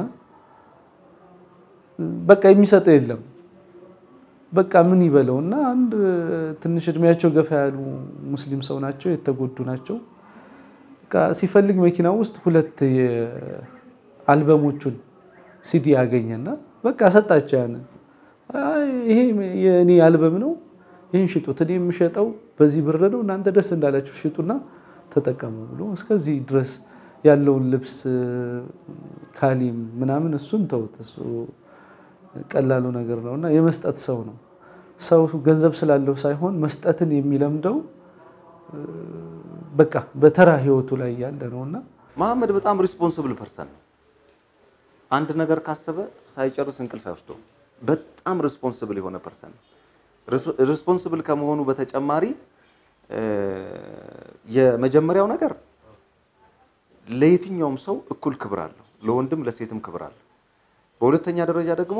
በቃ የሚሰጠ የለም። በቃ ምን ይበለው እና አንድ ትንሽ እድሜያቸው ገፋ ያሉ ሙስሊም ሰው ናቸው፣ የተጎዱ ናቸው። በቃ ሲፈልግ መኪና ውስጥ ሁለት አልበሞቹን ሲዲ ያገኘና በቃ ሰጣቸው ያንን ይሄ የእኔ አልበም ነው፣ ይህን ሽጡት፣ እኔ የምሸጠው በዚህ ብር ነው፣ እናንተ ደስ እንዳላችሁ ሽጡና ተጠቀሙ ብሎ እስከዚህ ድረስ ያለውን ልብስ ካሊም ምናምን እሱን ተውት፣ እሱ ቀላሉ ነገር ነው እና የመስጠት ሰው ነው። ሰው ገንዘብ ስላለው ሳይሆን መስጠትን የሚለምደው በቃ በተራ ህይወቱ ላይ ያለ ነው እና መሐመድ በጣም ሪስፖንስብል ፐርሰን ነው። አንድ ነገር ካሰበ ሳይጨርስ እንቅልፍ አይወስደውም። በጣም ሪስፖንስብል የሆነ ፐርሰን ነው። ሪስፖንስብል ከመሆኑ በተጨማሪ የመጀመሪያው ነገር ለየትኛውም ሰው እኩል ክብር አለው፣ ለወንድም ለሴትም ክብር አለው። በሁለተኛ ደረጃ ደግሞ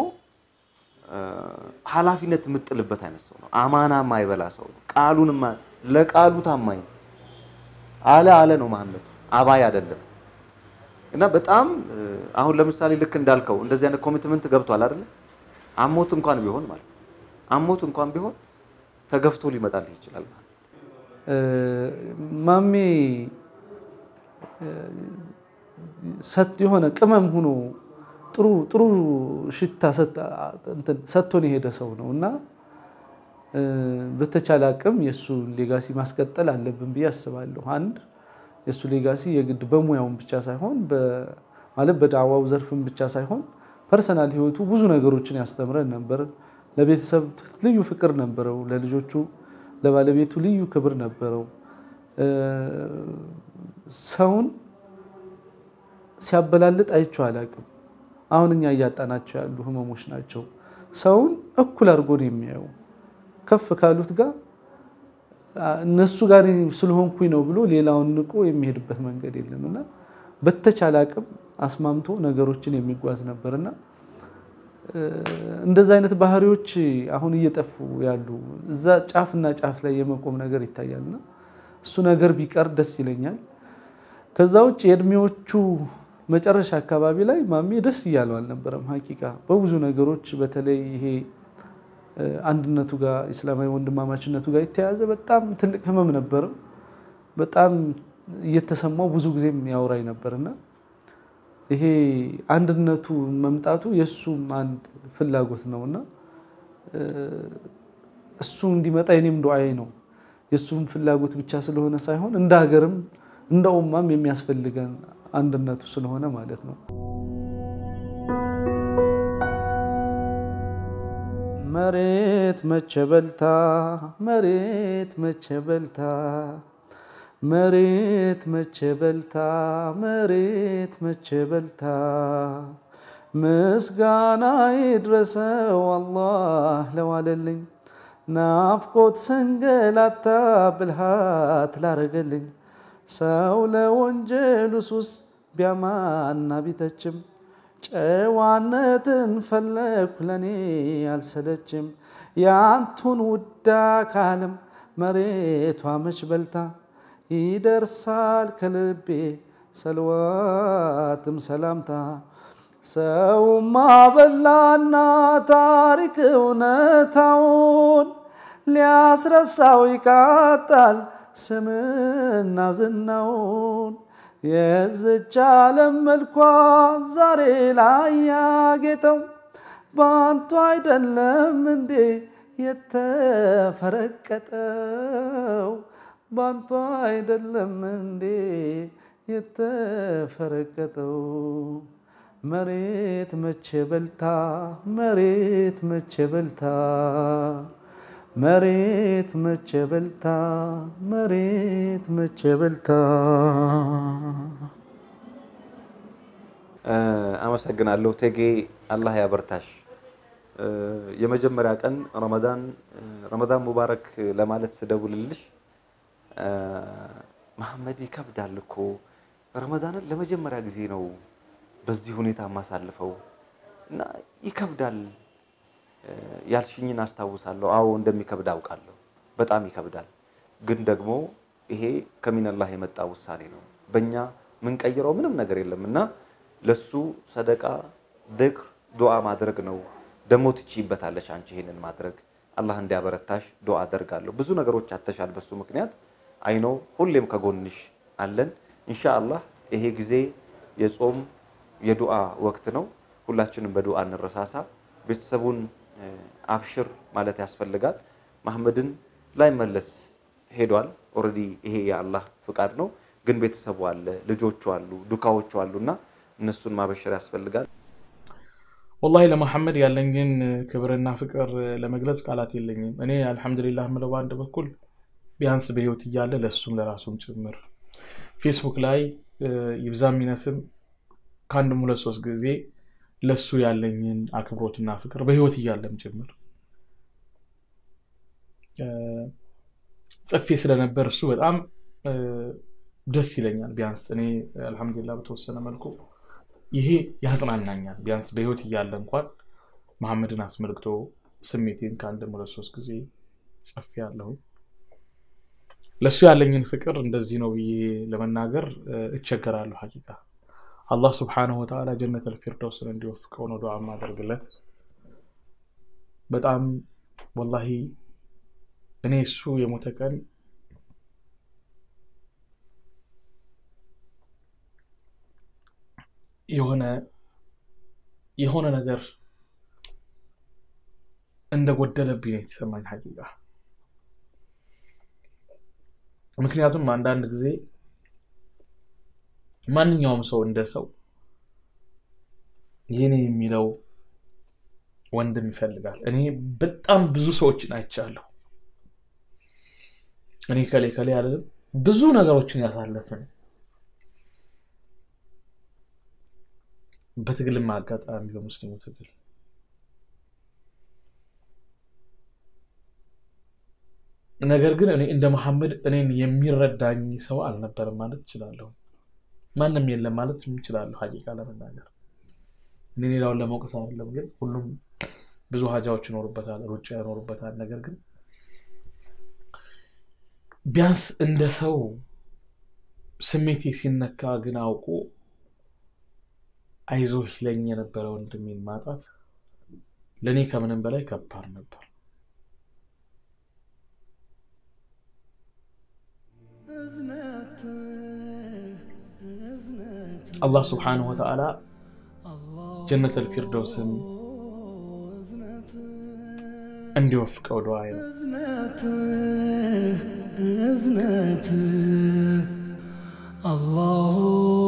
ኃላፊነት የምጥልበት አይነት ሰው ነው። አማና የማይበላ ሰው ነው። ቃሉን ለቃሉ ታማኝ ነው። አለ አለ ነው መሐመድ አባይ አይደለም። እና በጣም አሁን ለምሳሌ ልክ እንዳልከው እንደዚህ አይነት ኮሚትመንት ገብቷል አይደለ? አሞት እንኳን ቢሆን ማለት አሞት እንኳን ቢሆን ተገፍቶ ሊመጣልህ ይችላል ማለት ማሜ የሆነ ቅመም ሆኖ ጥሩ ጥሩ ሽታ ሰጥቶን የሄደ ሰው ነው እና በተቻለ አቅም የእሱ ሌጋሲ ማስቀጠል አለብን ብዬ አስባለሁ። አንድ የእሱ ሌጋሲ የግድ በሙያውን ብቻ ሳይሆን ማለት በዳዋው ዘርፍም ብቻ ሳይሆን ፐርሰናል ህይወቱ ብዙ ነገሮችን ያስተምረን ነበር። ለቤተሰብ ልዩ ፍቅር ነበረው። ለልጆቹ ለባለቤቱ ልዩ ክብር ነበረው። ሰውን ሲያበላልጥ አይቼው አላውቅም። አሁን እኛ እያጣናቸው ያሉ ህመሞች ናቸው። ሰውን እኩል አድርጎ ነው የሚያየው። ከፍ ካሉት ጋር እነሱ ጋር ስለሆንኩኝ ነው ብሎ ሌላውን ንቆ የሚሄድበት መንገድ የለም እና በተቻለ አቅም አስማምቶ ነገሮችን የሚጓዝ ነበርና እንደዚ አይነት ባህሪዎች አሁን እየጠፉ ያሉ እዛ ጫፍና ጫፍ ላይ የመቆም ነገር ይታያልና እሱ ነገር ቢቀር ደስ ይለኛል። ከዛ ውጭ የእድሜዎቹ መጨረሻ አካባቢ ላይ ማሜ ደስ እያለው አልነበረም። ሀቂቃ በብዙ ነገሮች በተለይ ይሄ አንድነቱ ጋር እስላማዊ ወንድማማችነቱ ጋር የተያያዘ በጣም ትልቅ ህመም ነበረው። በጣም እየተሰማው ብዙ ጊዜም ያወራኝ ነበርና ይሄ አንድነቱ መምጣቱ የእሱም አንድ ፍላጎት ነውና እሱ እንዲመጣ የኔም ዱዓዬ ነው። የእሱም ፍላጎት ብቻ ስለሆነ ሳይሆን እንደ ሀገርም እንደ ኡማም የሚያስፈልገን አንድነቱ ስለሆነ ማለት ነው። መሬት መቼ በልታ መሬት መቼ በልታ መሬት መቼ በልታ መሬት መቼ በልታ ምስጋና ይድረሰው አላህ ለዋለልኝ ናፍቆት ሰንገላታ ብልሃት ላረገልኝ ሰው ለወንጀሉ ሱስ ቢያማና ቢተችም ጨዋነትን ፈለግኩ ለኔ አልሰለችም ያንቱን ውዳ ካለም መሬቷ መች በልታ ይደርሳል ከልቤ ሰልዋትም ሰላምታ ሰውማ በላና ታሪክ እውነታውን ሊያስረሳው ይቃጣል ስምና ዝናውን የዝች ዓለም መልኳ ዛሬ ላይ ያጌጠው በአንቱ አይደለም እንዴ የተፈረቀጠው ባንቱ አይደለም እንዴ የተፈረቀጠው መሬት መቼ በልታ መሬት መቼ በልታ መሬት መቼ በልታ መሬት መቼ በልታ አመሰግናለሁ ቴጌ፣ አላህ ያበርታሽ። የመጀመሪያ ቀን ረመዳን ረመዳን ሙባረክ ለማለት ስደውልልሽ መሐመድ ይከብዳል እኮ ረመዳንን ለመጀመሪያ ጊዜ ነው በዚህ ሁኔታ የማሳልፈው እና ይከብዳል ያልሽኝን አስታውሳለሁ። አዎ እንደሚከብድ አውቃለሁ። በጣም ይከብዳል። ግን ደግሞ ይሄ ከሚነላህ የመጣ ውሳኔ ነው። በእኛ የምንቀይረው ምንም ነገር የለም እና ለሱ ሰደቃ፣ ዝክር፣ ዱዓ ማድረግ ነው። ደግሞ ትችይበታለሽ አንቺ ይሄንን ማድረግ። አላህ እንዲያበረታሽ ዱዓ አደርጋለሁ። ብዙ ነገሮች አተሻል በሱ ምክንያት አይኖ ሁሌም ከጎንሽ አለን። ኢንሻአላህ ይሄ ጊዜ የጾም የዱዓ ወቅት ነው። ሁላችንም በዱዓ እንረሳሳ። ቤተሰቡን አብሽር ማለት ያስፈልጋል። መሐመድን ላይመለስ ሄዷል። ኦልሬዲ ይሄ የአላህ ፍቃድ ነው። ግን ቤተሰቡ አለ፣ ልጆቹ አሉ፣ ዱካዎቹ አሉ እና እነሱን ማበሸር ያስፈልጋል። ወላሂ ለመሐመድ ያለኝን ክብርና ፍቅር ለመግለጽ ቃላት የለኝም። እኔ አልሐምዱሊላህ ምለው በአንድ በኩል ቢያንስ በህይወት እያለ ለእሱም ለራሱም ጭምር ፌስቡክ ላይ ይብዛም ይነስም ከአንድም ሁለት ሶስት ጊዜ ለሱ ያለኝን አክብሮትና ፍቅር በህይወት እያለም ጭምር ጽፌ ስለነበር እሱ በጣም ደስ ይለኛል። ቢያንስ እኔ አልሐምዱሊላህ በተወሰነ መልኩ ይሄ ያጽናናኛል። ቢያንስ በህይወት እያለ እንኳን መሐመድን አስመልክቶ ስሜቴን ከአንድም ሁለት ሶስት ጊዜ ጽፌ ያለሁኝ ለእሱ ያለኝን ፍቅር እንደዚህ ነው ብዬ ለመናገር እቸገራለሁ። ሀቂቃ አላህ ስብሓነሁ ወተዓላ ጀነት አልፊርደውስን እንዲወፍቀው ነው ዱዓ ማደርግለት። በጣም ወላሂ እኔ እሱ የሞተ ቀን የሆነ የሆነ ነገር እንደጎደለብኝ ነው የተሰማኝ ሀቂቃ። ምክንያቱም አንዳንድ ጊዜ ማንኛውም ሰው እንደ ሰው የኔ የሚለው ወንድም ይፈልጋል። እኔ በጣም ብዙ ሰዎችን አይቻለሁ። እኔ ከሌ ከሌ አይደለም ብዙ ነገሮችን ያሳለፍን በትግልም አጋጣሚ በሙስሊሙ ትግል ነገር ግን እኔ እንደ መሐመድ እኔን የሚረዳኝ ሰው አልነበረም ማለት እችላለሁ። ማንም የለም ማለት እችላለሁ። ሀቂቃ ለመናገር እኔ ሌላውን ለመውቀስ አይደለም፣ ግን ሁሉም ብዙ ሀጃዎች ይኖሩበታል፣ ሩጫ ይኖሩበታል። ነገር ግን ቢያንስ እንደ ሰው ስሜቴ ሲነካ ግን አውቁ አይዞህ ይለኝ የነበረ ወንድሜን ማጣት ለእኔ ከምንም በላይ ከባድ ነበር። አላህ ስብሓነሁ ወተዓላ ጀነት አልፊርደውስን እንዲወፍቀው ዱዓዬ ነው። እዝነት አላሁ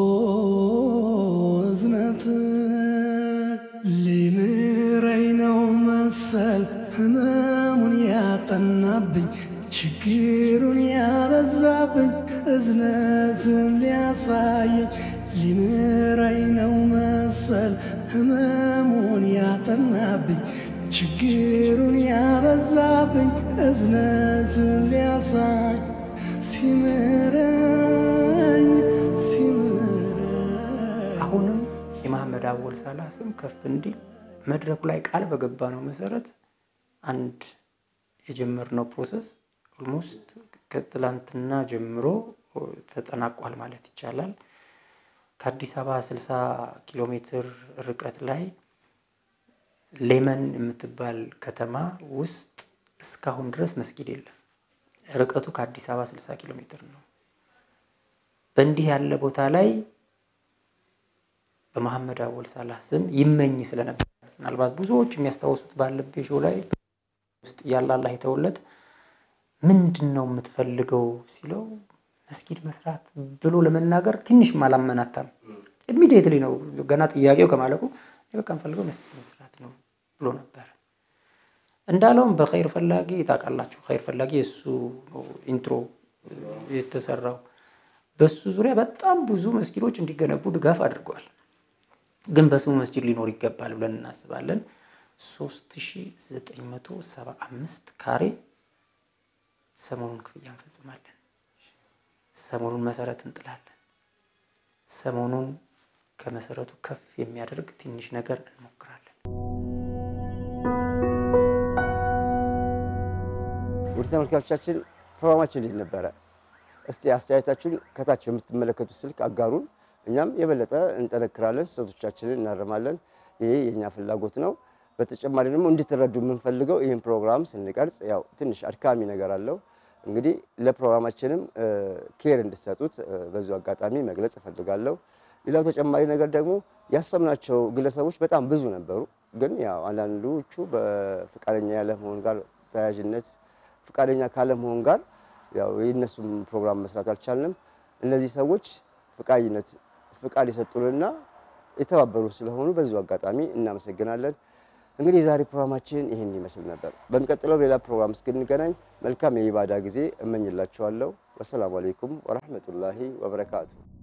እዝነት ሊምረኝ ነው መሰል ህመሙን ያጠናብኝ ችግሩን ያበዛብኝ እዝነቱን ሊያሳየኝ ሊምረኝ ነው መሰል ህመሙን ያጠናብኝ ችግሩን ያበዛብኝ እዝነቱን ሊያሳይ ሲምረኝ ሲምረኝ አሁንም የመሐመድ አወል ሳላህ ስም ከፍ እንዲል መድረኩ ላይ ቃል በገባ ነው መሰረት አንድ የጀመርነው ፕሮሰስ ኦልሞስት ከትላንትና ጀምሮ ተጠናቋል ማለት ይቻላል። ከአዲስ አበባ 60 ኪሎ ሜትር ርቀት ላይ ሌመን የምትባል ከተማ ውስጥ እስካሁን ድረስ መስጊድ የለም። ርቀቱ ከአዲስ አበባ 60 ኪሎ ሜትር ነው። በእንዲህ ያለ ቦታ ላይ በመሐመድ አወል ሳላህ ስም ይመኝ ስለነበር ምናልባት ብዙዎች የሚያስታውሱት ባለቤ ሾው ላይ ውስጥ ያለ አላህ የተውለት ምንድን ነው የምትፈልገው ሲለው መስጊድ መስራት ብሎ ለመናገር ትንሽም አላመናታም። ኢሚዲየትሊ ነው ገና ጥያቄው ከማለቁ እኔ በቃ የምፈልገው መስጊድ መስራት ነው ብሎ ነበር። እንዳለውም በኸይር ፈላጊ ታውቃላችሁ፣ ኸይር ፈላጊ የእሱ ነው ኢንትሮ የተሰራው። በሱ ዙሪያ በጣም ብዙ መስጊዶች እንዲገነቡ ድጋፍ አድርጓል። ግን በስሙ መስጂድ ሊኖር ይገባል ብለን እናስባለን። 3975 ካሬ ሰሞኑን ክፍያ እንፈጽማለን። ሰሞኑን መሰረት እንጥላለን። ሰሞኑን ከመሰረቱ ከፍ የሚያደርግ ትንሽ ነገር እንሞክራለን። ውድ ተመልካቾቻችን ፕሮግራማችን እንዴት ነበረ? እስቲ አስተያየታችሁን ከታች በምትመለከቱት ስልክ አጋሩን። እኛም የበለጠ እንጠነክራለን፣ ስህተቶቻችንን እናርማለን። ይሄ የእኛ ፍላጎት ነው። በተጨማሪ ደግሞ እንድትረዱ የምንፈልገው ይህን ፕሮግራም ስንቀርጽ ያው ትንሽ አድካሚ ነገር አለው። እንግዲህ ለፕሮግራማችንም ኬር እንድትሰጡት በዚሁ አጋጣሚ መግለጽ እፈልጋለሁ። ሌላው ተጨማሪ ነገር ደግሞ ያሰብናቸው ግለሰቦች በጣም ብዙ ነበሩ። ግን ያው አንዳንዶቹ በፈቃደኛ ያለመሆን ጋር ተያያዥነት ፈቃደኛ ካለመሆን ጋር ያው የእነሱም ፕሮግራም መስራት አልቻልንም። እነዚህ ሰዎች ፈቃደኝነት ፍቃድ የሰጡንና የተባበሩ ስለሆኑ በዚሁ አጋጣሚ እናመሰግናለን። እንግዲህ የዛሬ ፕሮግራማችን ይህን ይመስል ነበር። በሚቀጥለው ሌላ ፕሮግራም እስክንገናኝ መልካም የኢባዳ ጊዜ እመኝላችኋለሁ። ወሰላሙ አሌይኩም ወረህመቱላሂ ወበረካቱ።